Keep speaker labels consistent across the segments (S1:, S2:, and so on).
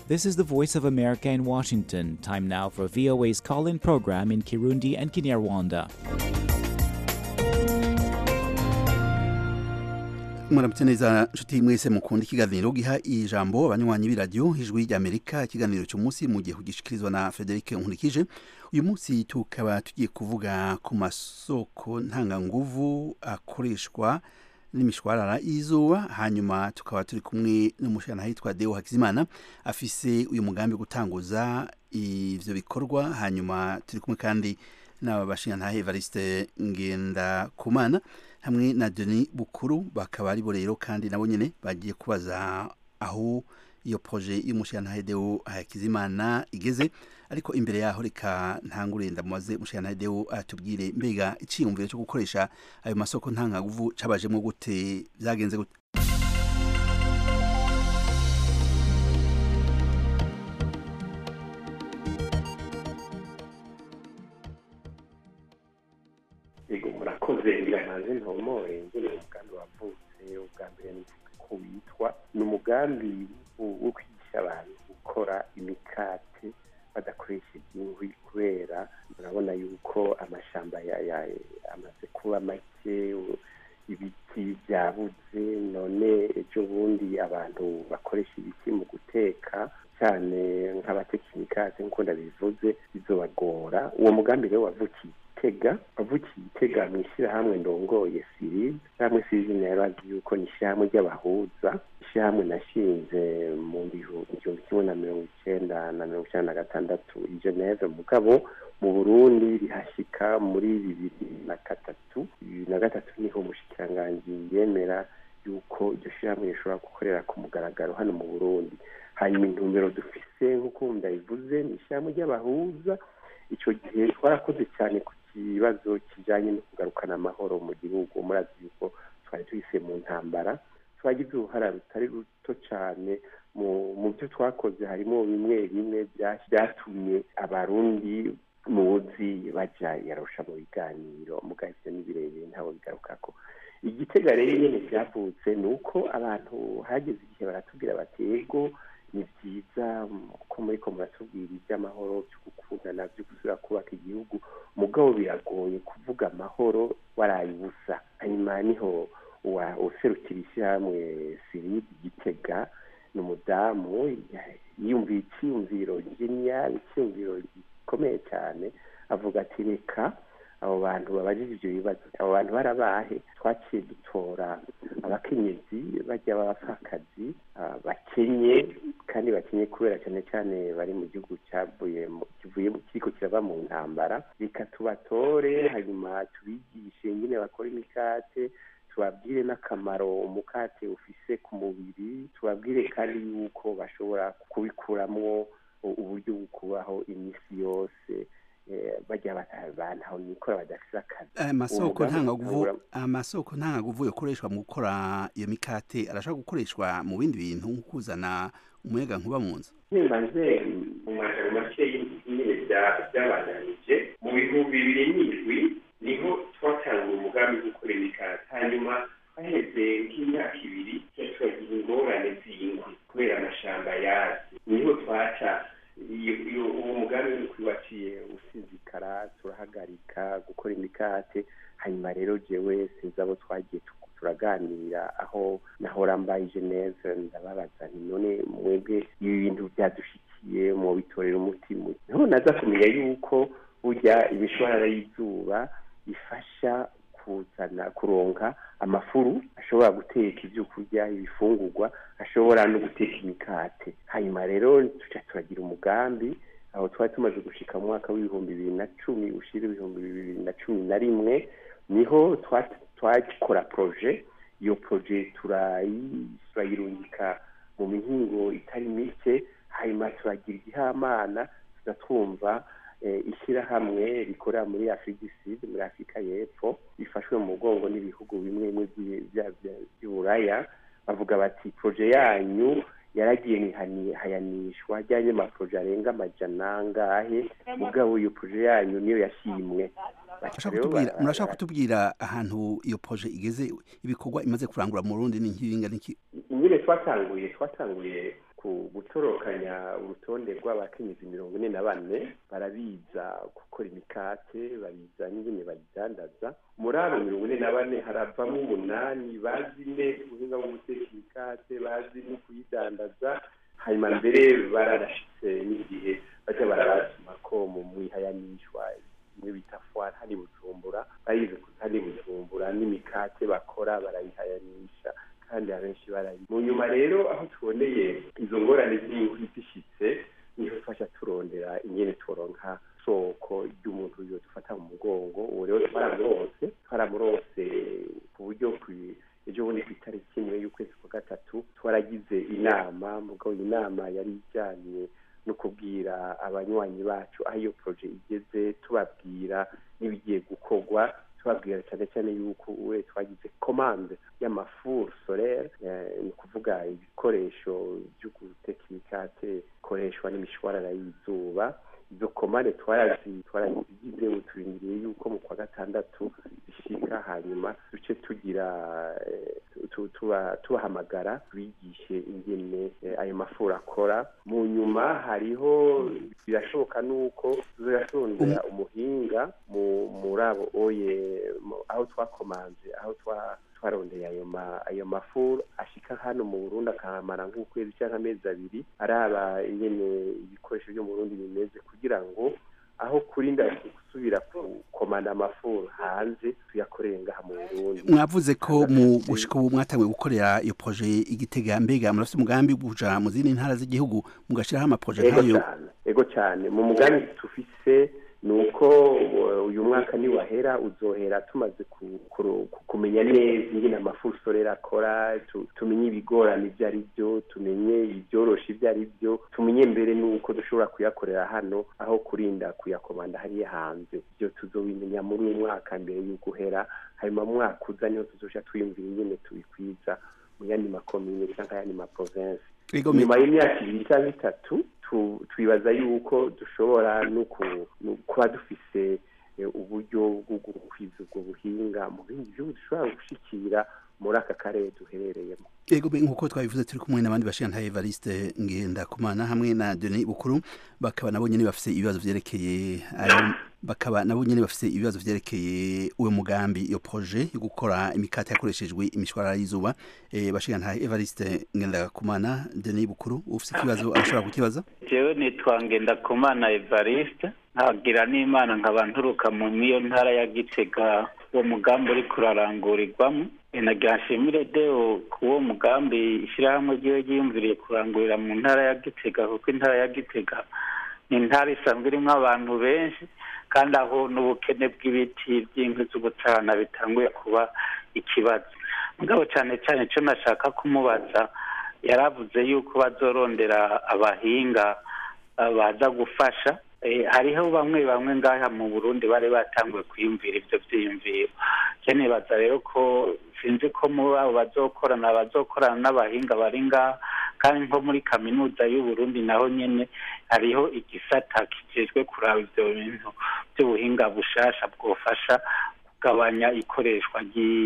S1: This is the Voice of America in Washington. Time now for VOA's call in program in Kirundi and Kinyarwanda.
S2: muramutse neza nshuti mwese mukunda ikiganiro giha ijambo abanywanyi b'iradiyo ijwi ry'amerika ikiganiro cy'umunsi mu gihe kugishikirizwa na frederic nkurikije uyu munsi tukaba tugiye kuvuga ku masoko ntanganguvu akoreshwa n'imishwarara y'izuba hanyuma tukaba turi kumwe n'umushyirana yitwa deo hakizimana afise uyu mugambi wo gutanguza ivyo bikorwa hanyuma turi kumwe kandi n'aba bashingantahe evariste ngendakumana hamwe na Denis Bukuru bakaba ari bo rero kandi nabo nyene bagiye kubaza aho iyo proje y'umushyirana Deo Hakizimana igeze ariko imbere yaho reka ntangure ndamubaze umushyirana Deo atubwire mbega iciyumviro cyo gukoresha ayo masoko ntangaguvu cabajemo gute byagenze gute
S3: yego murakoze biramaze ntomore ngene umugambi wavutse ubwa mbere ko witwa ni umugambi wo kwigisha abantu gukora imikate badakoresheje inkwi kubera murabona yuko amashamba amaze kuba make ibiti byabuze none ejo bundi abantu bakoresha ibiti mu guteka cyane nk'abatekinikate nk'uko ndabivuze bizobagora uwo mugambi rero wavukiye tega avukiye itega mu ishyirahamwe ndongoye sirize ishyirahamwe sirize nayo azi yuko ni ishyirahamwe ry'abahuza ishyirahamwe nashinze mu gihumbi kimwe na mirongo icyenda na mirongo icyenda na gatandatu i geneve mugabo mu burundi rihashyika muri bibiri na gatatu bibiri na gatatu niho umushikiranganji yemera yuko iryo shyirahamwe rishobora gukorera ku mugaragaro hano mu burundi hanyuma intumbero dufise nk'uko ndayivuze ni ishyirahamwe ry'abahuza icyo gihe twarakoze cyane ku kibazo kijyanye no kugarukana amahoro mu gihugu murazi yuko twari tuhise mu ntambara twagize uruhara rutari ruto cyane mu byo twakoze harimo bimwe bimwe byatumye abarundi muzi bajya yarusha mu biganiro mugahise n'ibirebire ntawe bigaruka ko igitega rero nyine byavutse ni uko abantu hageze igihe baratubwira bati yego ni byiza ko muri ko muratubwira iby'amahoro byo gukundana byo gusubira kubaka igihugu mugabo biragoye kuvuga amahoro waraye ubusa hanyuma niho userukira ishyirahamwe siridi gitega ni umudamu yiyumviye icyiyumviro geniyali icyiyumviro gikomeye cyane avuga ati reka abo bantu babajije ibyo bibazo abo bantu barabahe twaciye dutora abakenyezi bajya b'abapfakazi bakenye kandi bakenye kubera cyane cyane bari mu gihugu cyavuye kivuye kiriko kirava mu ntambara reka tubatore hanyuma tubigishe nyine bakora imikate tubabwire n'akamaro umukate ufise ku mubiri tubabwire kandi yuko bashobora kubikuramwo uburyo bwo kubaho iminsi yose bajya bantu nikora badafite akazi
S2: amasoko ntangaguvu amasoko ntangaguvu yokoreshwa mu gukora iyo mikate arashobora gukoreshwa mu bindi bintu nko kuzana umuyaga nkuba mu nzu
S3: nibanze mu majambo make nyine byabananije mu bihumbi bibiri n'indwi niho twatangiye umugambi wo gukora imikate hanyuma haheze nk'imyaka ibiri turagira ingorane z'inkwi kubera amashamba yazi niho twaca uwo mugambi uri kwibaciye usinzikara turahagarika gukora imikate hanyuma rero jewe sinzi abo twagiye turaganira aho nahora mbaye geneve ndababaza nti none mwebwe ibi bintu byadushikiye mu bitorera umutima niho naza kumenya yuko burya imishwarara y'izuba ifasha kuzana kuronka amafuru ashobora guteka ibyo kurya ibifungurwa ashobora no guteka imikate hanyuma rero tuca turagira umugambi aho twari tumaze gushika mu mwaka w'ibihumbi bibiri na cumi ushira ibihumbi bibiri na cumi na rimwe niho twakora proje iyo proje turayirungika mu mihingo itari mike hanyuma turagira igihamana tugatwumva ishyirahamwe rikorera muri afurika sud muri afurika y'epfo bifashwe mu mugongo n'ibihugu bimwe bimwe by'uburaya bavuga bati proje yanyu yaragiye hayanishwa ajyanye amaporoje arenga amajana angahe mugabo iyo proje yanyu niyo yashimwe
S2: murashaka kutubwira ahantu iyo proje igeze ibikorwa imaze kurangura mu rundi ni nk'ibinga n'iki
S3: nyine twatanguye twatanguye ku gutorokanya urutonde rw'abakenyezi mirongo ine na bane barabiza gukora imikate babiza n'ingene bayidandaza muri abo mirongo ine na bane haravamo umunani bazi neza ubuhinga bwo guteka imikate bazi no kuyidandaza hanyuma mbere bararashitse n'igihe baja barabasuma ko mu mwihayanishwa imwe bita fwari hari bujumbura bayize hari bujumbura n'imikate bakora barayihayanisha kandi abenshi barayi mu nyuma rero aho tuboneye izo ngorane z'inkwi zishitse niho twasha turondera ingene turonka soko ry'umuntu yo dufata mu mugongo uwo rero twaramurose twaramurose ku buryo ejo bundi ku itariki imwe y'ukwezi kwa gatatu twaragize inama mugabo inama yari ijyanye no kubwira abanywanyi bacu aho iyo poroje igeze tubabwira n'ibigiye gukorwa tubabwira cyane cyane yuko we twagize komande y'amafuru solere ni ukuvuga ibikoresho byo guteka imikate bikoreshwa n'imishwarara y'izuba izo komande twarazigize ubu turindiriye yuko mu kwa gatandatu zishika hanyuma duce tugira tubahamagara bigishe ingene ayo mafuru akora mu nyuma hariho birashoboka nuko tuzasondera umuhinga muri abo oye aho twakomanze aho twa twarondeye ayo ma ayo mafuru ashika hano mu Burundi akamara nk'ukwezi cyangwa amezi abiri araba ingene ibikoresho byo mu Burundi bimeze kugira ngo aho kurinda gusubira komanda amafuru hanze tuyakorere ngaha mu Burundi
S2: mwavuze ko mu gushika ubu mwatanguye gukorera iyo proje igitega mbega murafite umugambi kuja mu zindi ntara z'igihugu mugashiraho amaproje
S3: nk'ayo ego cyane mu mugambi tufise nuko uyu mwaka niwahera uzohera tumaze kumenya neza ingene amafuru sorera akora tumenye ibigorana ibyo ari byo tumenye ibyorosha ibyo ari byo tumenye mbere nuko dushobora kuyakorera hano aho kurinda kuyakomanda hariya hanze ibyo tuzobimenya muri uyu mwaka mbere y'uko uhera hanyuma mwaka uza niho tuzoja twiyumvira ingene tubikwiza mu yandi makomine cyangwa ayandi maprovensi nyuma y'imyaka ibiri cyangwa itatu twibaza yuko dushobora no kuba dufise uburyo bwo gukwiza ubwo buhinga mu bindi bihugu dushobora gushikira muri aka karere duherereyemo
S2: yego nk'uko twabivuze turi kumwe n'abandi bashinga Evariste Ngendakumana hamwe na Denis Bukuru bakaba nabo nyene bafise ibibazo vyerekeye bakaba nabo nyene bafise ibibazo vyerekeye uwo mugambi iyo projet yo gukora imikate yakoreshejwe imishwarara y'izuba e, bashinga nta Evariste Ngendakumana Denis Bukuru ufise ikibazo arashobora kukibaza
S4: jewe nitwa Ngendakumana Evariste nkagira n'imana nkaba nturuka mu niyo ntara ya Gitega uwo mugambi uri kurarangurirwamo nagira nshimire deo ku uwo mugambi ishyirahamwe ryiwe ryiyumviriye kurangurira mu ntara ya gitega kuko intara ya gitega ni intara isanzwe irimo abantu benshi kandi aho n'ubukene bw'ibiti by'inkwi z'ubucana bitanguye kuba ikibazo mugabo cyane cyane icyo nashaka kumubaza yaravuze yuko bazorondera abahinga baza gufasha hariho bamwe bamwe ngaha mu burundi bari batanguye kwiyumvira ibyo byiyumviro nibaza rero ko sinzi ko muri abo bazokorana bazokorana n'abahinga bari ngaha kandi nko muri kaminuza y'uburundi naho nyine hariho igisata kijejwe kuraba ibyo bintu by'ubuhinga bushasha bwofasha kugabanya ikoreshwa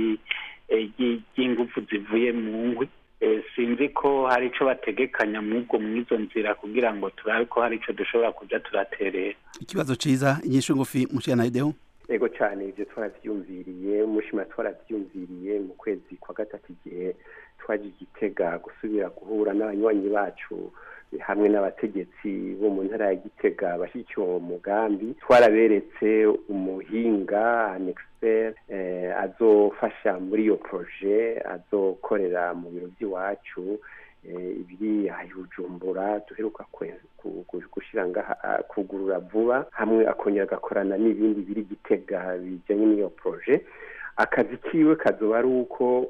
S4: ry'ingufu zivuye mu nkwi sinzi ko hari icyo bategekanya mw'ubwo mw'izo nzira kugira ngo turabe ko hari icyo dushobora kujya turaterera
S2: ikibazo cyiza inyishu ngufi mushana ideho
S3: ego cyane ibyo twarabyumviriye umushima twarabyumviriye mu kwezi kwa gatatu igihe twaje igitega gusubira guhura n'abanywanyi bacu hamwe n'abategetsi bo mu ntara ya gitega bashyigikiye uwo mugambi twaraberetse umuhinga anexpert azofasha muri iyo proje azokorera mu biro by'iwacu ibiri bujumbura duheruka gushyira ngaha kugurura vuba hamwe akongera agakorana n'ibindi biri gitega bijyanye n'iyo proje akazi kiwe kazoba ari uko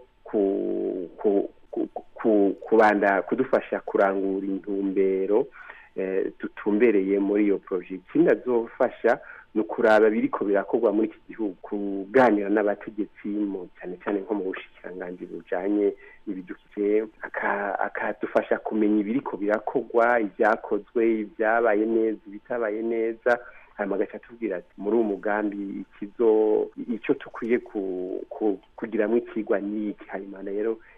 S3: kubanda kudufasha kurangura intumbero dutumbereye muri iyo proje ikindi azofasha ni ukuraba biriko birakorwa muri iki gihugu kuganira n'abategetsi cyane cyane nko mu bushikiranganji bujanye n'ibidukikije akadufasha kumenya ibiriko birakorwa ibyakozwe ibyabaye neza ibitabaye neza hanyuma agaca atubwira ati muri uwo mugambi ikizo icyo dukwiye kugiramo ikigwa n'iki hanyuma rero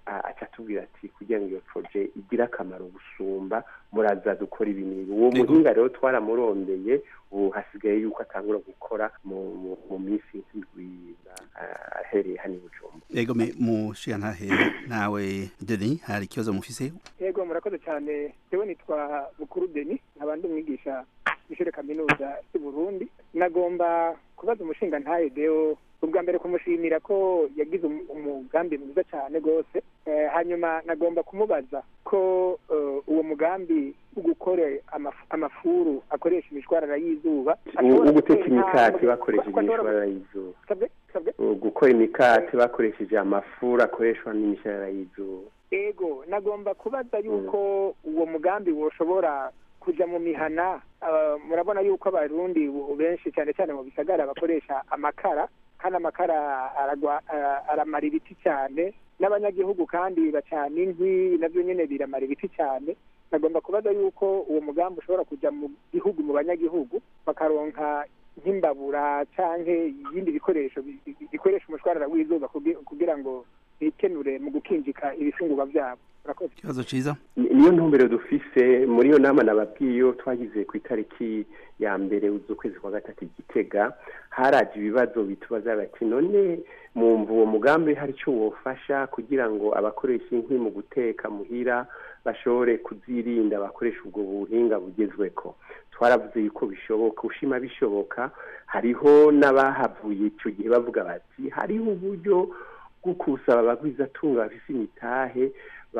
S3: aca atubwira ati kugira ngo iyo proje igire akamaro gusumba muraza dukora ibi n'ibi uwo muhinga rero twaramurondeye ubu hasigaye yuko atangura gukora mu minsi nk'indwi ahereye hano i bujumbura
S2: yego mushiya ntahe nawe deni hari ikibazo mufise
S5: yego murakoze cyane jewe nitwa bukuru deni nkaba ndi umwigisha w'ishure kaminuza y'u burundi nagomba kubaza umushinga ntahe deo ubwa mbere kumushimira ko yagize umugambi mwiza cyane rwose hanyuma nagomba kumubaza ko uwo mugambi wo gukora amafuru akoresha imishwarara y'izuba
S3: wo guteka imikati bakoresheje imishwarara y'izuba gukora imikati bakoresheje amafuru akoreshwa n'imishwarara y'izuba
S5: ego nagomba kubaza yuko uwo mugambi woshobora kuja mu mihana murabona yuko abarundi benshi cyane cyane mu bisagara bakoresha amakara kandi amakara aramara ibiti cyane n'abanyagihugu kandi bacana inkwi nabyo nyine biramara ibiti cyane nagomba kubaza yuko uwo mugambi ushobora kujya mu gihugu mu banyagihugu bakaronka nk'imbabura cyangwa ibindi bikoresho bikoresha umushwarara w'izuba kugira ngo bikenure mu gukinjika ibifungurwa byabo
S2: ikibazo cyiza
S3: niyo ntumbero dufise muri iyo nama nababwiye iyo twagize ku itariki ya mbere z'ukwezi kwa gatatu igitega haraje ibibazo bitubaza bati none mwumva uwo mugambi hari icyo wofasha kugira ngo abakoresha inkwi mu guteka muhira bashobore kuzirinda bakoresha ubwo buhinga bugezweko twaravuze yuko bishoboka ushima bishoboka hariho n'abahavuye icyo gihe bavuga bati hariho uburyo bwo kusaba abagwizatunga bafise imitahe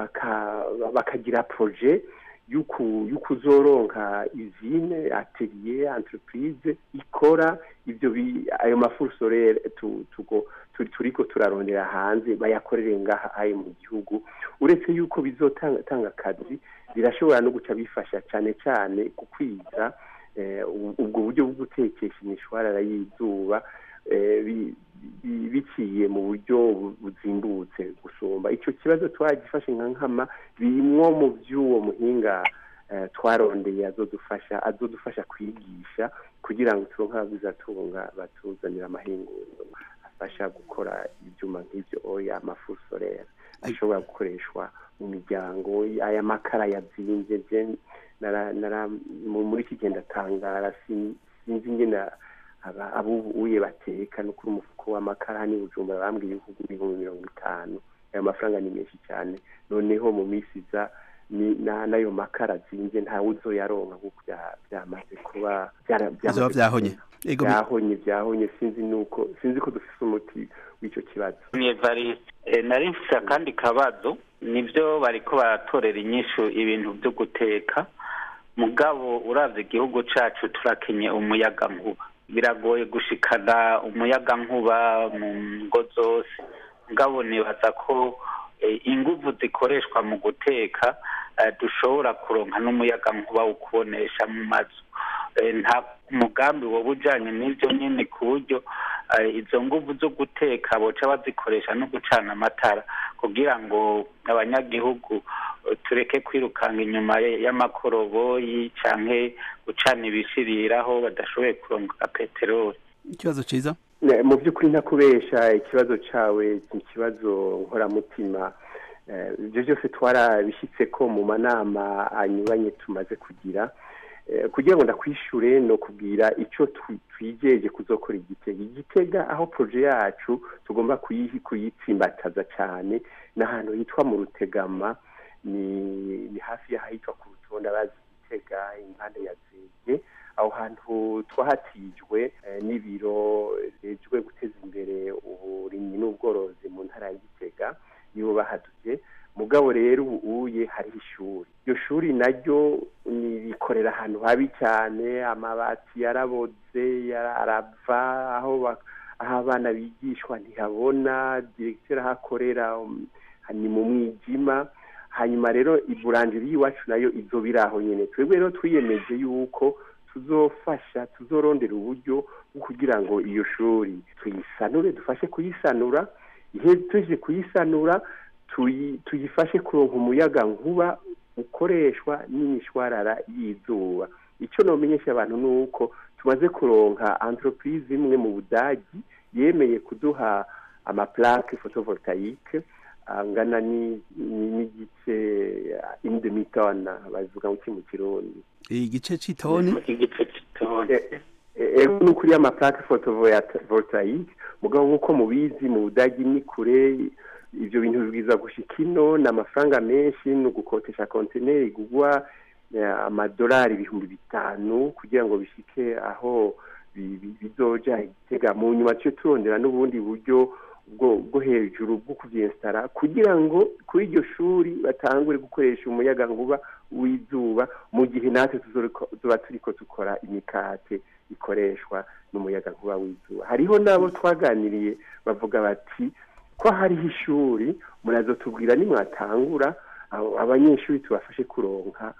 S3: bakagira proje y'ukuzoronka izine atelier entreprise ikora ibyo ayo mafuru sorere turiko turarondera hanze bayakorere ngaha ayo mu gihugu uretse yuko bizotanga akazi birashobora no guca bifasha cyane cyane kukwiza ubwo buryo bwo gutekesha imishwarara y'izuba biciye mu buryo buzimbutse gusumba icyo kibazo twagifashe nka nkama birimwo mu by'uwo muhinga twarondeye azodufasha azodufasha kwigisha kugira ngo turonke ababizatunga batuzanira amahinguriro afasha gukora ibyuma nk'ibyo oya amafu sorere ashobora gukoreshwa mu miryango aya makara yabyimbye muri iki gihe ndatangara sinzi ingena abubuye bateka no kuri umufuko w'amakara ni bujumbura bambwiye ibihugu ibihumbi mirongo itanu ayo mafaranga ni menshi cyane noneho mu minsi iza n'ayo makara azinze ntawe uzoyaronka kuko byamaze kuba
S2: byahonye
S3: byahonye byahonye sinzi nuko sinzi ko dufite umuti w'icyo kibazo
S4: nari mfite akandi kabazo nibyo bariko baratorera inyishu ibintu byo guteka mugabo uravye igihugu cacu turakenye umuyaga nkuba biragoye gushikana umuyaga nkuba mu ngo zose mugabo nibaza ko inguvu zikoreshwa mu guteka dushobora kuronka n'umuyaga nkuba wo kubonesha mu mazu nta mugambi woba ujyanye n'ibyo nyine ku buryo izo nguvu zo guteka boca bazikoresha no gucana amatara kugira ngo abanyagihugu tureke kwirukanga inyuma y'amakoroboyi cyangwa gucana ibishiriraho badashoboye kuronka peteroli
S2: ikibazo cyiza
S3: mu by'ukuri ntakubesha ikibazo cyawe ni ikibazo nkoramutima ibyo byose twarabishyitse ko mu manama anyuranye tumaze kugira kugira ngo ndakwishyure ni ukubwira icyo twigeje kuzokora igitega igitega aho poroje yacu tugomba kuyitsimbataza cyane ni ahantu hitwa mu rutegama ni hafi y'ahitwa ku rutonde abazi igitega impande ya zege aho hantu twahatijwe n'ibiro bijejwe guteza imbere uburimyi n'ubworozi mu ntara ya gitega nibo bahaduye mugabo rero ubuye hariho ishuri iryo shuri naryo rikorera ahantu habi cyane amabati yaraboze arava aho abana bigishwa ntihabona diregiteri ahakorera ni mu mwijima hanyuma rero iburanjiri y'iwacu nayo ibyo biri aho nyine twebwe rero twiyemeje yuko tuzofasha tuzorondera uburyo bwo kugira ngo iyo shuri tuyisanure dufashe kuyisanura ihe tuje kuyisanura tuyifashe kuronka umuyaga nkuba ukoreshwa n'imishwarara y'izuba icyo namenyesha abantu ni uko tumaze kuronka antoropurize imwe mu budagi yemeye kuduha amaplake fotovoltaique angana n'igice indemiton bavuga ngo mu kirundi
S2: igice c'itoni
S4: igice c'itoni
S3: ego ni ukuri amaplate photovoltaique mugabo nk'uko mubizi mu budagi ni kure ivyo bintu bibwiza gushika ino ni amafaranga menshi ni ugukotesha konteneri igugwa amadolari ibihumbi bitanu kugira ngo bishike aho bizoja igitega mu nyuma tuce turondera n'ubundi buryo bwo hejuru bwo kuvyinstara kugira ngo kuri iryo shuri batangure gukoresha umuyaga nkuba w'izuba mu gihe natwe tuzoba turiko dukora imikate ikoreshwa n'umuyaga nkuba w'izuba hariho n'abo twaganiriye bavuga bati ko hariho ishuri murazotubwira nimwatangura abanyeshuri tubafashe kuronka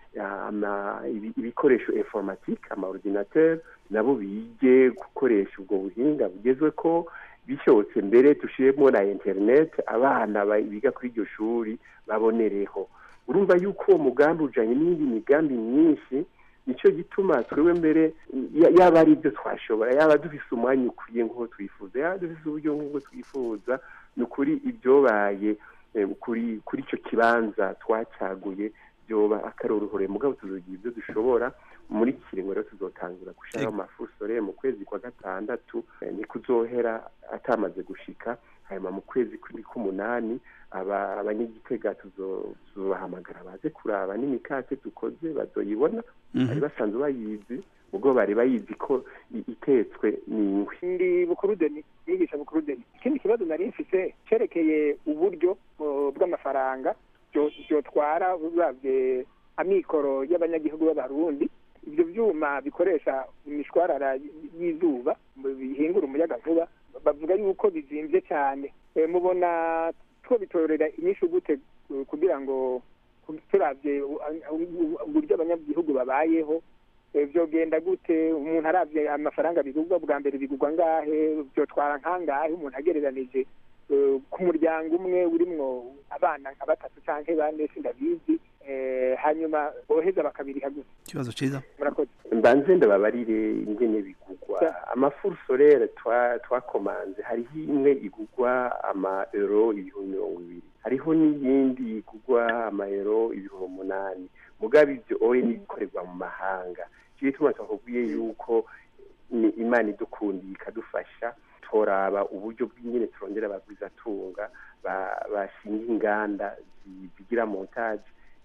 S3: ibikoresho informatike amaordinateur nabo bige gukoresha ubwo buhinga bugezwe ko bishobotse mbere dushiremo na internet abana biga kuri iryo shuri babonereho urumva yuko uwo mugambi ujanye n'iyindi migambi myinshi nicyo gituma twebwe mbere yaba ari ibyo twashobora yaba dufise umwanya ukwiye nk'uko twifuza yaba dufise uburyo nk'uko twifuza ni ukuri ibyobaye kuri kuri icyo kibanza twacaguye byoba akaroruhore mugabo tuzogira ibyo dushobora muri iki kiringo rero tuzotangura gushiraho amafusore mu kwezi kwa gatandatu ni kuzohera atamaze gushika hanyuma mu kwezi k'umunani abanyagitega tuzobahamagara baze kuraba n'imikate dukoze bazoyibona bari basanzwe bayizi ubwo bari bayizi ko itetswe n'ingwi
S5: ndi bukurudeni yigisha bukurudeni ikindi kibazo nari mfise cerekeye uburyo bw'amafaranga byotwara uravye amikoro y'abanyagihugu b'abarundi ibyo byuma bikoresha imishwarara y'izuba bihingura umuyaga nkuba bavuga yuko bizimvye cyane mubona two bitorera inyishu gute kugira ngo turavye uburyo abanyagihugu babayeho vyogenda gute umuntu aravye amafaranga bigurwa bwa mbere bigurwa ngahe vyotwara nkangahe umuntu agereranije ku muryango umwe urimwo abana nka batatu canke bane sindabizi hanyuma boheza bakabiriha gusa
S2: ikibazo ciza
S5: murakoze
S3: mbanze ndababarire ingene bigugwa amafuru solere twakomanze hariho imwe igugwa ama euro ibihumbi mirongo ibiri hariho n'iyindi igugwa ama euro ibihumbi umunani mugabo ivyo oye n'ibikorerwa mu mahanga kiyo tuma twakubwiye yuko ni imana idukundiye ikadufasha toraba uburyo bw'ingene turongera abagwizatunga bashinga inganda zigira montage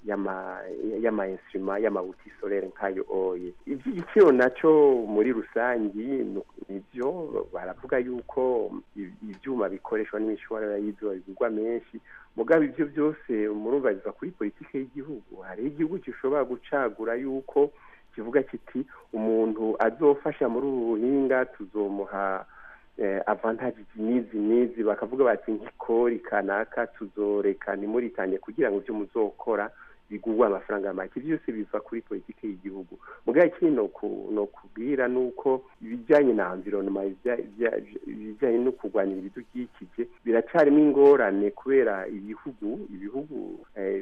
S3: y'ama instruma y'amabuti solere nk'ayo oye ivy'igiciro naco muri rusangi nivyo baravuga yuko ivyuma bikoreshwa n'imishwarara y'izuba bigurwa menshi mugabo ivyo byose murumva biva kuri politike y'igihugu hariho igihugu gishobora gucagura yuko kivuga kiti umuntu azofasha muri ubu buhinga tuzomuha avantage nizi nizi bakavuga bati nk'ikori kanaka tuzoreka ntimuritange kugira ngo ibyo muzokora bigurwa amafaranga make byose biva kuri politiki y'igihugu mugabo ikindi no kubwira ni uko ibijyanye na environnement ibijyanye no kurwanira ibidukikije biracarimo ingorane kubera ibihugu ibihugu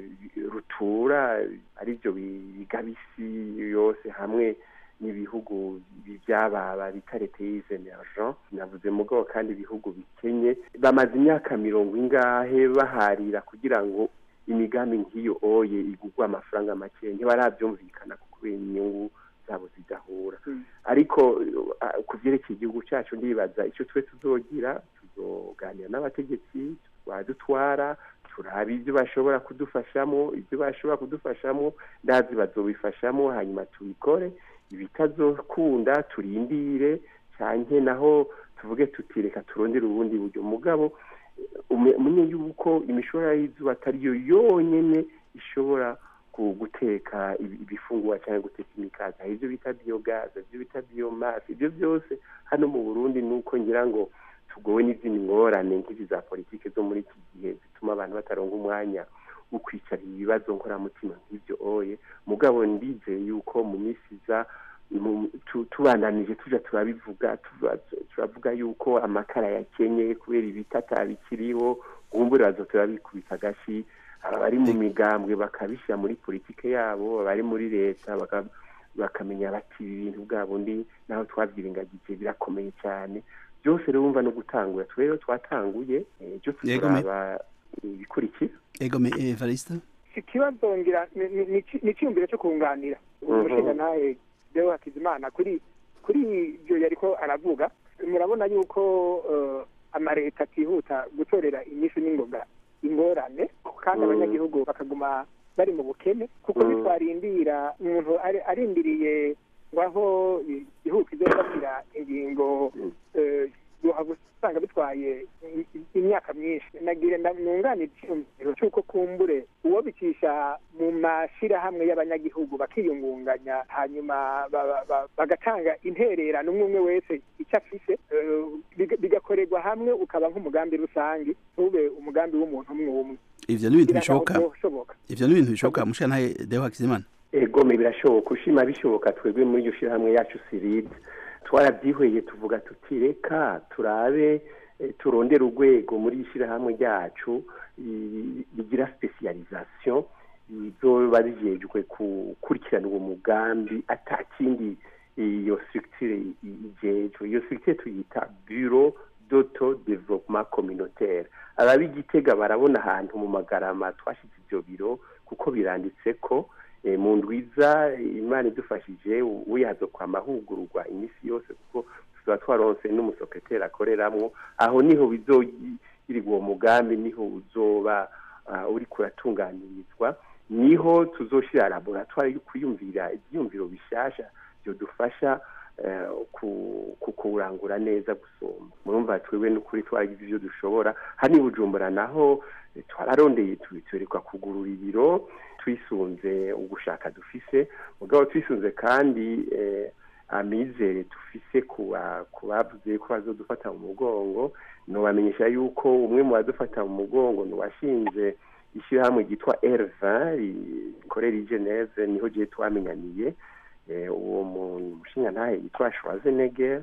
S3: rutura aribyo bigabisi yose hamwe n'ibihugu byababa bita leta emergent navuze mugabo kandi ibihugu bikenye bamaze imyaka mirongo ingahe baharira kugira ngo imigambi nk'iyo oye igugwa amafaranga make ntibarabyumvikana kubera inyungu zabo zidahura ariko ku byerekeye igihugu cyacu ndibaza icyo twe tuzogira tuzoganira n'abategetsi badutwara turaba ibyo bashobora kudufashamo ibyo bashobora kudufashamo ndazi bazobifashamo hanyuma tubikore ibitazokunda turindire cyane naho tuvuge tutireka turondere ubundi buryo mugabo umenye yuko imishora y'izuba atariyo yonyine ishobora guteka ibifungurwa cyangwa guteka imikaka ibyo bita biyogaze ibyo bita biyomasi ibyo byose hano mu burundi ni uko ngira ngo tugowe n'izindi ngorane nk'izi za politiki zo muri iki gihe zituma abantu bataronga umwanya wo kwicarira ibibazo nkoramutima nk'ibyo oye mugabo ndizeye yuko mu minsi iza tubandanije tuja turabivuga turavuga yuko amakara yakenye kubera ibitata bikiriho gumbura bazo turabikubita agashi abari mu migambwe bakabishyira muri politike yabo abari muri leta bakamenya bati ibi bintu bwa bundi naho twabyiringagije birakomeye cyane byose rero wumva no gutangura rero twatanguye byo turaba ibikurikira
S2: ego me evariste
S5: ikibazo ngira ni- ni- ni ni icyiyumviro cyo kunganira umushinga ntahe deo hakizimana kuri kuri ibyo yariko aravuga murabona yuko eh, amareta atihuta gutorera inyishu n'ingoga ingorane kandi
S3: Mm.
S5: abanyagihugu bakaguma bari mu bukene kuko
S3: Mm.
S5: bitwarindira umuntu ari- arindiriye ngo aho igihugu kizofatira ingingo
S3: Mm.
S5: eh, yohava usanga bitwaye i- i- imyaka myinshi nagire nda- nunganira icyiyumviro cy'uko kumbure uwo bicisha mu mashyirahamwe y'abanyagihugu bakiyungunganya hanyuma ba- ba- ba- bagatanga intererano umwe umwe wese icyo afise eh, biga- bigakorerwa hamwe ukaba nk'umugambi rusange ntube umugambi w'umuntu umwe umwe
S2: ivyo ni ibintu
S5: Kugira ngo
S2: bishoboka
S5: byoshoboka
S2: ivyo ni ibintu bishoboka mushyantahe deo hakizimana
S3: egome birashoboka ushima bishoboka twebwe muri iryo shyirahamwe yacu siride twarabyihweye tuvuga tuti reka turabe eh, turondere urwego muri iri shyirahamwe ryacu i- rigira specialisation rizoba rijejwe gukurikirana uwo mugambi ata kindi iyo structure i- i- ijejwe iyo structure tuyita bureau d'auto development communautaire ababigitega barabona ahantu mu magarama twashyize ibyo biro kuko biranditse ko eh, mu ndwiza imana idufashije uyazo kwa mahugurwa iminsi yose kuko tuba twaronse n'umusekreteri akoreramwo aho niho bizogirirwa uwo mugambi niho uzoba ah, uriko uratunganirizwa niho tuzoshira laboratoire yo kwiyumvira ibyiyumviro bishasha byodufasha eh, ku- ku- kuwurangura neza gusoma murumva twebwe n'ukuri twaragize ibyo dushobora hano i bujumbura naho eh, twararondeye tu- tuberekwa kugurura ibiro twisunze ugushaka dufise mugabo twisunze kandi eh, amizere dufise kuba ku bavuze ko bazodufata mu mugongo nobamenyesha yuko umwe mu badufata mu mugongo ni uwashinze ishyirahamwe ryitwa R20 rikorera i Geneve niho gihe twamenyaniye eh, uwo mushinga ntahe yitwa Schwarzenegger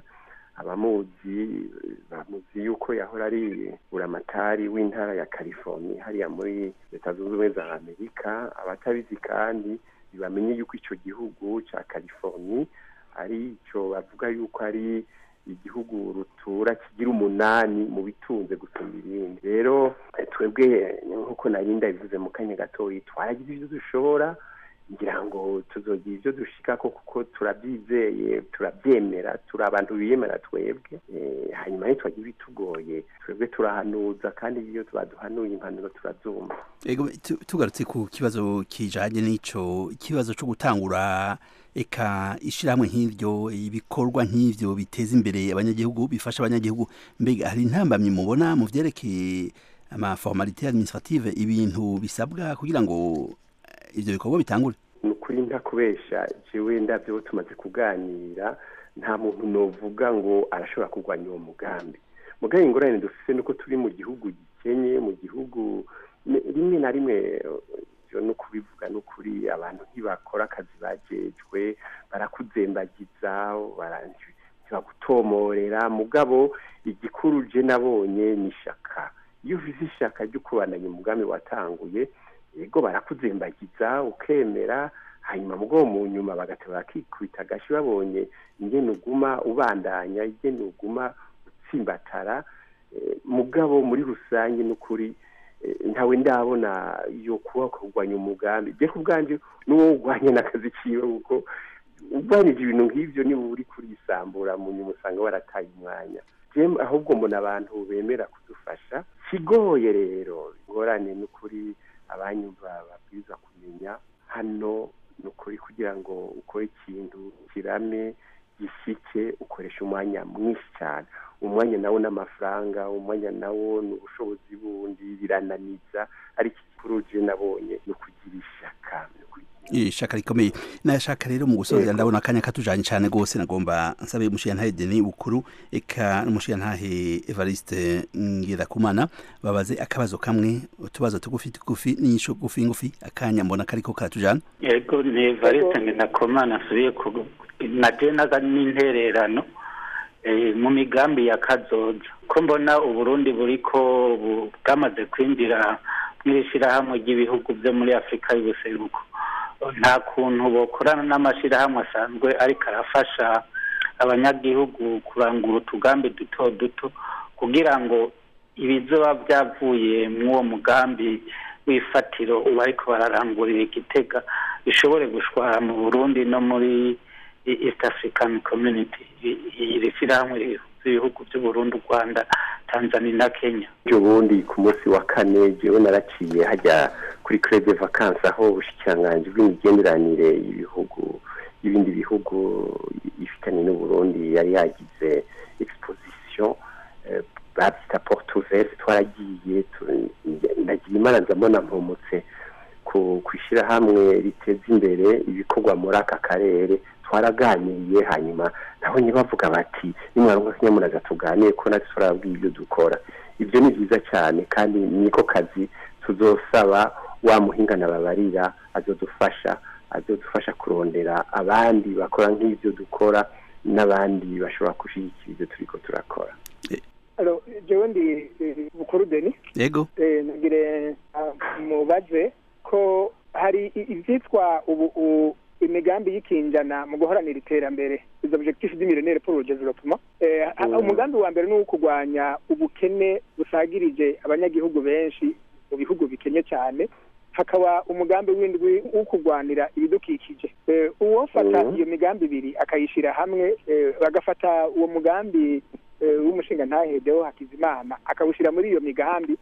S3: abamuzi bamuzi yuko yahora ari buramatari w'intara ya California hariya muri leta zunze ubumwe za Amerika abatabizi kandi bamenye yuko ico gihugu ca California ari ico bavuga yuko ari igihugu rutura kigira umunani mu bitunze gusumba ibindi rero eh, twebwe nk'uko nari ndabivuze mu kanya gatoyi twaragize ibyo dushobora ngira ngo tuzogira ibyo dushikako kuko turabyizeye turabyemera turi abantu biyemera twebwe Eh, hanyuma ntitwagira ibitugoye twebwe turahanuza kandi iyo baduhanuye impanuro turazumva
S2: ego tu- tugarutse ku kibazo kijanye n'ico ikibazo co gutangura eka ishirahamwe nk'ivyo ibikorwa nk'ivyo biteza imbere abanyagihugu bifasha abanyagihugu mbega hari intambamyi mubona mu vyerekeye amaformalite administrative ibintu bisabwa kugira ngo eh, ivyo bikorwa bitangure
S3: ni ukuri nta kubesha jewe ndabyo tumaze kuganira nta muntu novuga ngo arashobora kurwanya uwo mugambi mugabe ingorane dufise nuko turi mu gihugu gikenye mu gihugu ne- rimwe na rimwe eh, ivyo no kubivuga n'ukuri abantu ntibakora akazi bajejwe barakuzembagiza bara- ntibagutomorera mugabo igikuru je nabonye ni ishaka iyo ufise ishaka ryo kubandanya umugambi watanguye yego barakuzembagiza ukemera hanyuma mugabo mu nyuma bagateba bakikubita agashi babonye ingene uguma ubandanya ingene uguma utsimbatara eh, mugabo muri rusange n'ukuri eh, ntawe ndabona yo kuba kurwanya umugambi je ku bwanje n'uwo urwanya n'akazi kiwe kuko urwanije ibintu nk'ivyo niba uri kurisambura mu nyuma usanga warataye umwanya Jem- ahubwo mbona abantu bemera kudufasha kigoye rero ingorane n'ukuri abanyumva babwiza kumenya hano ni ukuri kugira ngo ukore ikintu kirame gishike ukoresha umwanya mwinshi cyane umwanya nawo n'amafaranga umwanya nawo ni ubushobozi bundi birananiza ariko ikikuru je nabonye ni ukugira ishaka ni ukugira
S2: ishaka rikomeye nashaka rero mu gusoza ndabona akanya katujanye cyane gose nagomba nsabe umushiyantahe Denis Bukuru eka n'umushiyantahe Evariste Ngirakumana babaze akabazo kamwe utubazo tugufi tugufi n'inyisho gufi ngufi akanya mbona kariko karatujana
S4: yego ni evariste ngendakomana asubiye ku naje naga n'intererano eh, mu migambi ya kazoza ko mbona uburundi buriko bu- bwamaze kwinjira mw'ishirahamwe ry'ibihugu byo muri afurika y'ubuseruko nta kuntu bokorana n'amashirahamwe asanzwe ariko arafasha abanyagihugu kurangura utugambi duto duto kugira ngo ibizoba byavuye mw'uwo mugambi w'ifatiro uba ariko bararangurira igitega bishobore gushwara mu burundi no muri east african community iri shyirahamwe rihuza ibihugu by'uburundi u rwanda tanzania na kenya
S3: ejo bundi ku munsi wa kane jewe naraciye hajya kuri crede vacances aho ubushikiranganji bw'imigenderanire y'ibihugu y'ibindi bihugu ifitanye n'uburundi yari yagize exposition babyita porte ouverte twaragiye ndagira imana ndabona mpumutse ku ishyirahamwe riteza imbere ibikorwa muri aka karere twaraganiriye hanyuma nabonye bavuga bati nimwaronka kinyamunaga tuganire ko natwe turababwiye ibyo dukora ibyo ni byiza cyane kandi niko kazi tuzosaba wa muhingana babarira azodufasha azodufasha kurondera abandi bakora nk'ibyo dukora n'abandi bashobora gushyigikira ibyo turiko turakora
S5: jewe ndi bukuru deni
S2: yego
S5: nagire mubaze ko hari ibyitwa ubu imigambi y'ikinjana mu guharanira iterambere izo objectif du millénaire pour le développement umugambi wa mbere ni uwo kurwanya ubukene busagirije abanyagihugu benshi mu bihugu bikenye cyane hakaba umugambi w'indwi wo kurwanira ibidukikije uwofata iyo migambi ibiri akayishyira hamwe bagafata uwo mugambi w'umushinga ntahedeho hakizimana akawushyira muri iyo migambi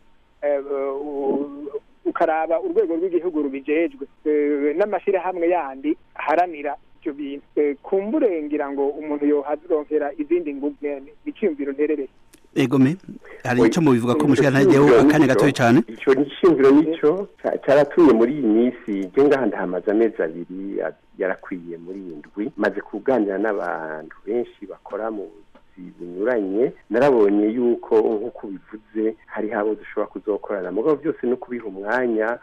S5: ukaraba urwego rw'igihugu rubijejwe n'amashyirahamwe yandi aharanira ibyo bintu kumbure ngira ngo umuntu yohazironkera izindi ngugu icyiyumviro nterereye
S2: egome hari icyo mubivuga ko umushinga ntahedeho akanya gatoya cyane
S3: icyo gishingiro nicyo cyaratumye muri iyi minsi njye ngahanda hamaze amezi abiri yarakwiye muri iyi ndwi maze kuganira n'abantu benshi bakora mu binyuranye narabonye yuko nk'uko bivuze hari habo dushobora kuzokorana mugabo byose no kubiha umwanya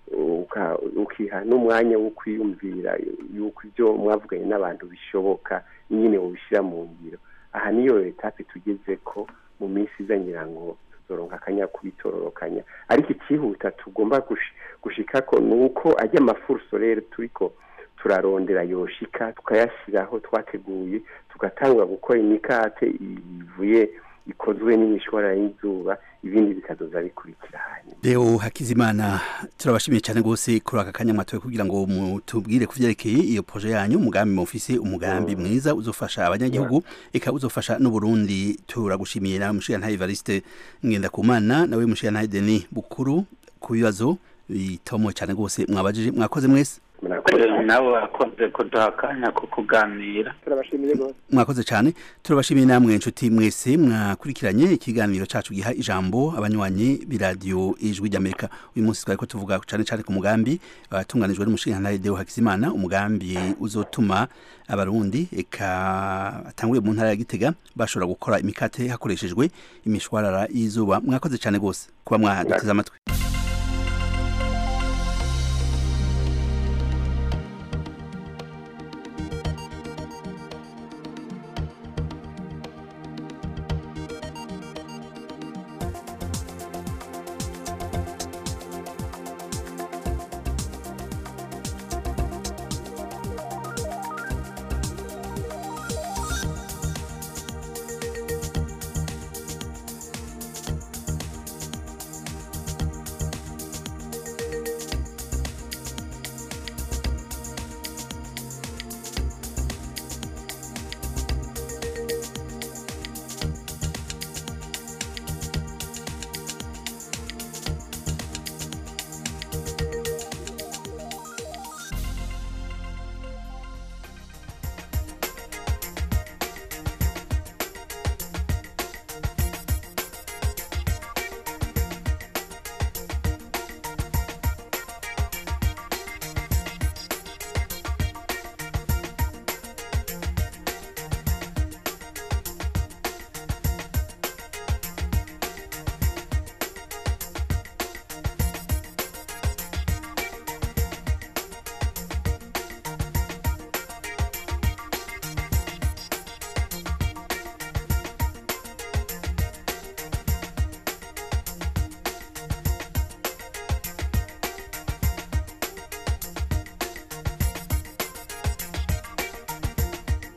S3: ukiha n'umwanya wo kwiyumvira yuko ibyo mwavuganye n'abantu bishoboka nyine ubishyira mu ngiro aha niyo etape tugeze ko mu minsi iza ngira ngo tuzoronka akanya kubitororokanya ariko ikihuta tugomba gushika ko ni uko ajya amafuru rero turiko turarondera yoshika tukayashyiraho twateguye tugatangura gukora imikate ivuye ikozwe n'imishwara y'izuba ibindi bikazoza bikurikira hanyuma
S2: rero hakizimana turabashimiye cyane rwose kuri aka kanya mwatoye kugira ngo mutubwire ku byerekeye iyo proje yanyu umugambi mufise umugambi mwiza uzofasha abanyagihugu eka uzofasha n'uburundi turagushimiye nawe mushiga Evariste ngendakumana nawe mushiga Denis bukuru ku bibazo bitomo cyane rwose mwabajije mwakoze mwese
S4: nawe wakoze kuduha akanya ko kuganira
S5: turabashimiye rwose
S2: mwakoze cyane turabashimiye namwe inshuti mwese mwakurikiranye ikiganiro cyacu giha ijambo abanywanyi b'iradiyo ijwi ry'amerika uyu munsi twari ko tuvuga cyane cyane ku mugambi watunganijwe n'umushinga Deo Hakizimana umugambi uzotuma abarundi eka atanguriye mu ntara ya gitega bashobora gukora imikate hakoreshejwe imishwarara y'izuba mwakoze cyane rwose kuba mwaduteze amatwi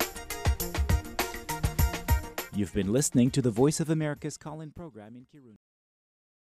S1: You've been listening to the Voice of America's call in program in Kirundi.